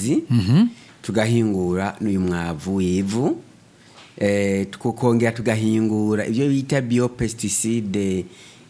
amazi tugahingura n'uyu mwavu w'ivu eh, tukongera tugahingura ibyo bita biopesticide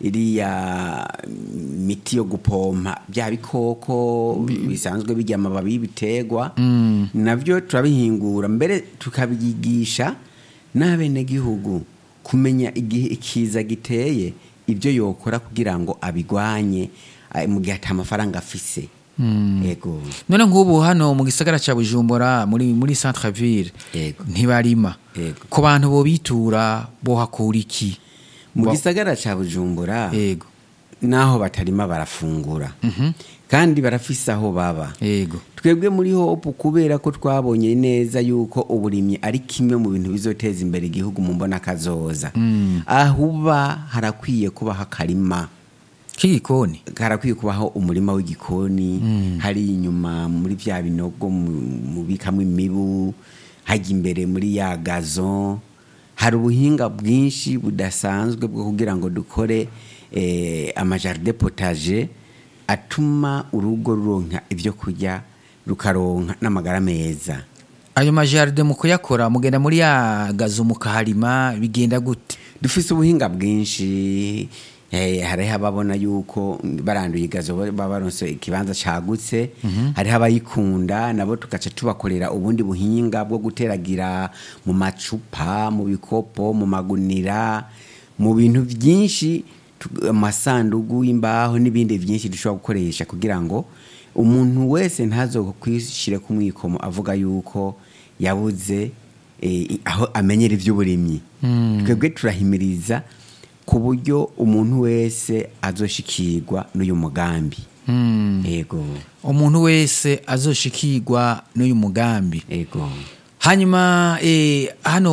iriya miti yo gupompa bya bikoko bisanzwe bijya amababi y'ibiterwa nabyo turabihingura mbere tukabyigisha n'abenegihugu kumenya igihe ikiza giteye ibyo yokora kugira ngo abigwanye eh, mu gihe ata amafaranga afise yego none nk'ubu hano mu gisagara cya bujumbura muri muri centre ville Yego. ntibarima Yego. ku bantu bobitura bohakura iki mu Bo- gisagara ca bujumbura yego naho batarima barafungura kandi barafise aho baba yego twebwe muri hopu kubera ko twabonye neza yuko uburimyi ari kimwe mu bintu bizoteza imbere igihugu mu mbona kazoza aho uba harakwiye kubaho akarima k'igikoni harakwiye kubaho umurima w'igikoni hari inyuma muri bya binogo mu- mubikamwo imibu hajya imbere muri ya gazo hari ubuhinga bwinshi budasanzwe bwo kugira ngo dukore eh, amajaride potaje atuma urugo ruronka ibyo kurya rukaronka n'amagara meza ayo majaride mu kuyakora mugenda muri ya gazo mukaharima bigenda gute dufise ubuhinga bwinshi eh, hariho ababona yuko baranduye igazo baba baronse ikibanza cagutse hariho abayikunda nabo tugaca tubakorera ubundi buhinga bwo guteragira mu macupa mu bikopo mu magunira mu bintu byinshi tu- amasandugu y'imbaho n'ibindi byinshi dushobora gukoresha kugira ngo umuntu wese ntazokwishyire ku mwikomo avuga yuko yabuze eh, aho amenyera iby'uburimyi twebwe turahimiriza ku buryo umuntu wese azoshikirwa n'uyu mugambi yego umuntu wese azoshikirwa n'uyu mugambi yego hanyuma eh, hano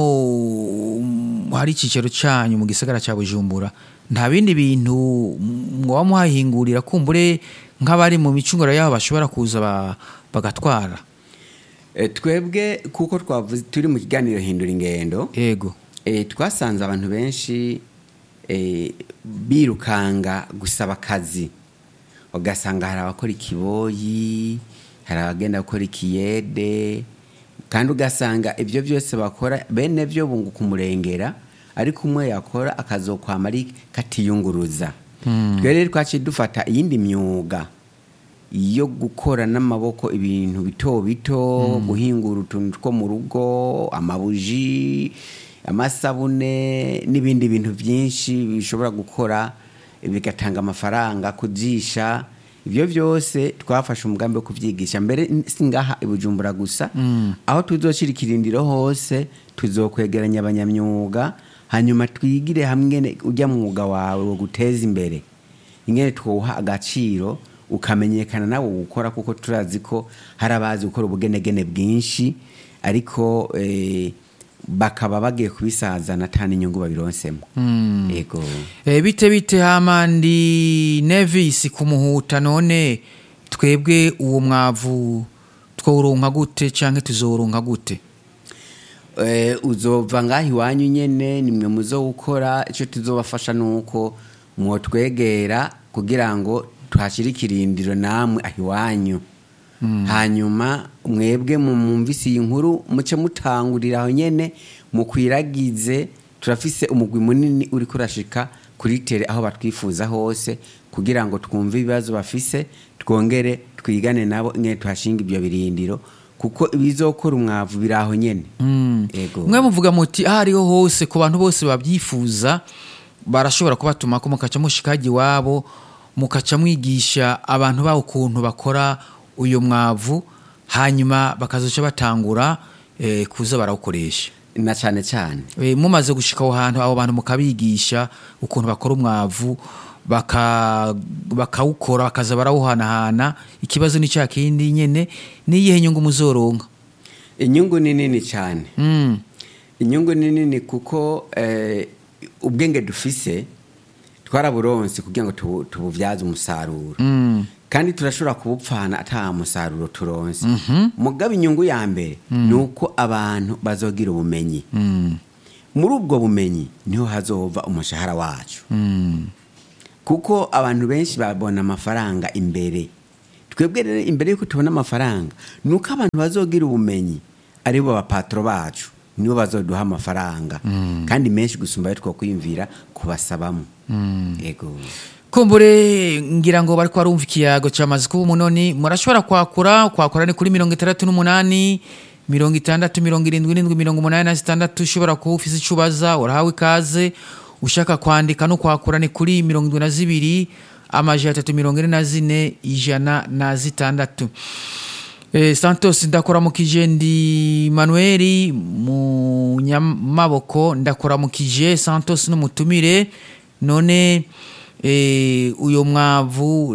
mm, hari icyicaro cyanyu mu gisagara cya bujumbura nta bindi bintu mwaba muhahingurira kumbure nk'abari mu micunguro yaho bashobora kuza ba- bagatwara Eh, twebwe kuko twavuze turi mu kiganiro hindura ingendo yego eh, twasanze abantu benshi eh, birukanga gusaba akazi ugasanga hari abakora ikiboyi hari abagenda gukora ikiyede kandi ugasanga ibyo byose bakora bene byo bunguka umurengera ariko umwe yakora akazokwama ari katiyunguruza twe rero twaciye dufata iyindi myuga yo gukora n'amaboko ibintu bito bito guhingura utuntu two mu rugo amabuji amasabune n'ibindi bintu byinshi bishobora gukora bigatanga amafaranga kujisha ibyo byose twafashe umugambi wo kubyigisha mbere si ngaha i bujumbura gusa aho tuzoshyira ikirindiro hose tuzokwegeranya abanyamyuga hanyuma twigire hamwe ne- ujya mwuga wawe wo guteza imbere ingene twuha agaciro ukamenyekana nawe gukora kuko turazi ko hari abazi gukora ubugenegene bwinshi ariko eh, bakaba bagiye kubisazana ata n'inyungu babironsemo yego Eh, bite bite hamandi nevis kumuhuta none twebwe uwo mwavu twawuronka gute canke tuzoronka gute Eh, uzova ngaho iwanyu nyene nimwe muzo gukora icyo tuzobafasha nuko mwotwegera kugira ngo tuhashyire ikirindiro namwe aho iwanyu hanyuma mwebwe mu mwumvise iyi nkuru muce mutangurira aho nyene mukwiragize turafise umugwi munini uri kurashika kuri tere aho batwifuza hose kugira ngo twumve ibibazo bafise twongere twigane nabo ingene tuhashinga ibyo birindiro kuko ibizokora umwavu biri aho nyene ego mwe muvuga muti aho ariho hose ku bantu bose babyifuza barashobora kubatuma ko mukaca mushikajya iwabo mukaca mwigisha abantu bawo ukuntu bakora uyu mwavu hanyuma bakazoca batangura eh, kuza barawukoresha na cyane cyane Eh, mumaze gushika aho hantu abo bantu mukabigisha ukuntu bakora umwavu baka- bakawukora bakaza barawuhanahana ikibazo ni cya kindi nyene niyihe nyungu muzoronka inyungu ni nini cyane mm. inyungu ni nini kuko eh, ubwenge dufise twaraburonse kugira ngo tubu- tububyaze umusaruro Mm. kandi turashobora kubupfana ata musaruro turonse mugabo inyungu ya mbere ni uko abantu bazogira ubumenyi Mm. muri ubwo bumenyi niho hazova umushahara wacu Mm. kuko abantu benshi babona amafaranga imbere twebwe rero imbere y'uko tubona amafaranga ni uko abantu bazogira ubumenyi aribo bapatro bacu nibo bazoduha amafaranga kandi menshi gusumba ayo twakwiyumvira kubasabamo yego kumbure ngira ngo bariko barumva ikiyago cyamaze kuba umunoni murashobora kwakura kwakura ni kuri mirongo itandatu n'umunani mirongo itandatu mirongo irindwi n'indwi mirongo umunani na zitandatu ushobora kuba ufise icyo ubaza urahawe ikaze ushaka kwandika no kwakura ni kuri mirongo indwi na zibiri amajana atatu mirongo ine na zine ijana na zitandatu Eh, santos ndakuramukije ndi manueli mu nyamaboko ndakuramukije santos n'umutumire none eh, uyo mwavu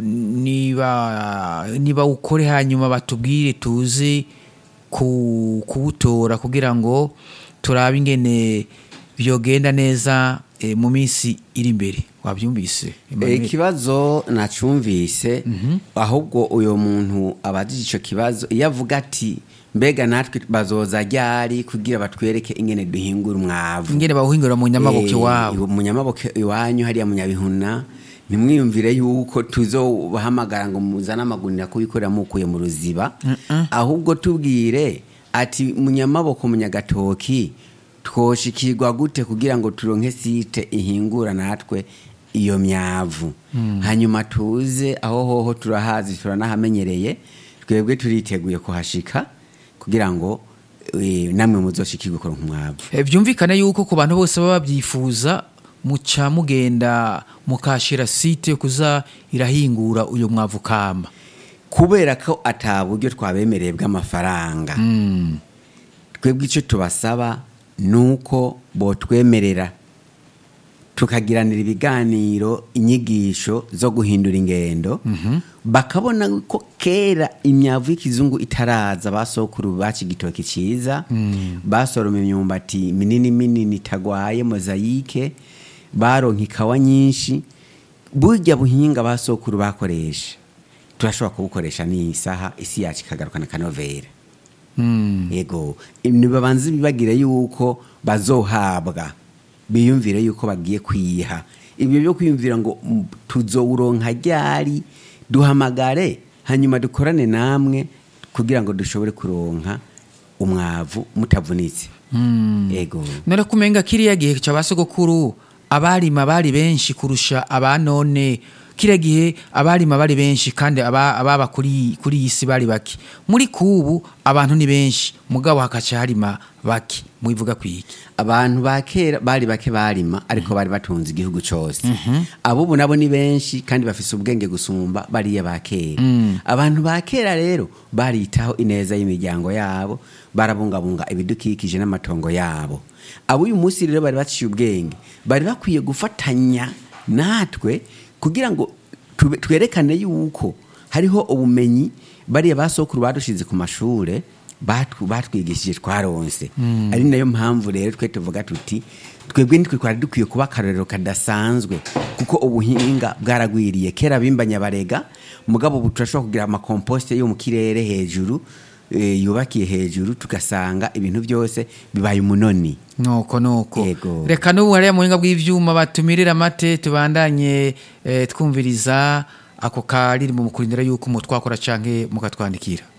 niba niba ukore hanyuma batubwire tuzi ku, kuwutora kugira ngo turabe ingene vyogenda neza eh, mu minsi iri imbere wabyumvise Emmanuel? ikibazo nacumvise ahubwo uyo muntu abajije ico kibazo iyo avuga ati mbega natwe bazoza ryari kugira batwereke ingene duhingura umwavu ingene bawuhingura mu nyamaboko Eh, iwabo mu nyamaboko iwanyu hariya mu nyabihuna ntimwiyumvire yuko tuzobahamagara ngo muzane amagunira kubikorera mukuye mu ruziba ahubwo tubwire ati mu nyamaboko mu nyagatoki twoshikirwa gute kugira ngo turonke site ihingura natwe iyo myavu hanyuma tuze aho hoho turahazi turanahamenyereye twebwe turiteguye kuhashika kugira ngo eh, namwe muzoshikirwe kuronka umwavu Eh, byumvikane yuko ku bantu bose baba babyifuza muca mugenda mukashira site yo kuza irahingura uyo mwavu kamba kubera ko ata buryo twabemereye bw'amafaranga twebwe icyo tubasaba ni uko botwemerera tukagiranira ibiganiro inyigisho zo guhindura ingendo bakabona ko kera imyavu y'ikizungu itaraza basokuru baca igitoki cyiza basoroma imyumbati minini minini itagwaye mozayike baronka ikawa nyinshi burya buhinga basokuru bakoresha turashobora kubukoresha n'iyi saha isi yacu ikagarukana akanovera yego nibabanze bibagire yuko bazohabwa biyumvire yuko bagiye kwiha ibyo byo kwiyumvira ngo mm, tuzowuronka ryari duhamagare hanyuma dukorane namwe kugira ngo dushobore kuronka umwavu mutavunitse yego none kumenga kiriya gihe ca basogokuru abarima bari benshi kurusha abanone kiriya gihe abarima bari benshi kandi aba- ababa kuri kuri iyi si bari bake muri kubu abantu ni benshi mugabo hakaca harima bake mubivuga kwiki abantu ba kera bari bake barima ariko bari batunze igihugu cyose abubu nabo ni benshi kandi bafise ubwenge gusumba bariya ba kera abantu ba kera rero baritaho ineza y'imiryango yabo barabungabunga ibidukikije n'amatongo yabo ab'uyu munsi rero bari baciye ubwenge bari bakwiye gufatanya natwe kugira ngo tube- twerekane yuko hariho ubumenyi bariya basokuru badushize ku mashure batw- batwigishije twaronse ari nayo mpamvu rero twe tuvuga tuti twebwe nitwe twari dukwiye kuba akarorero kadasanzwe kuko ubuhinga bwaragwiriye kera bimbanya barega mugabo ubu turashobora kugira amakomposite yo mu kirere hejuru eh, yubakiye hejuru tugasanga ibintu byose bibaye umunoni nuko nuko Yego. reka n'ubu hariya mu buhinga bw'ivyuma batumirira amate tubandanye eh, twumviriza ako karirimbo mu kurindira yuko mutwakora canke mukatwandikira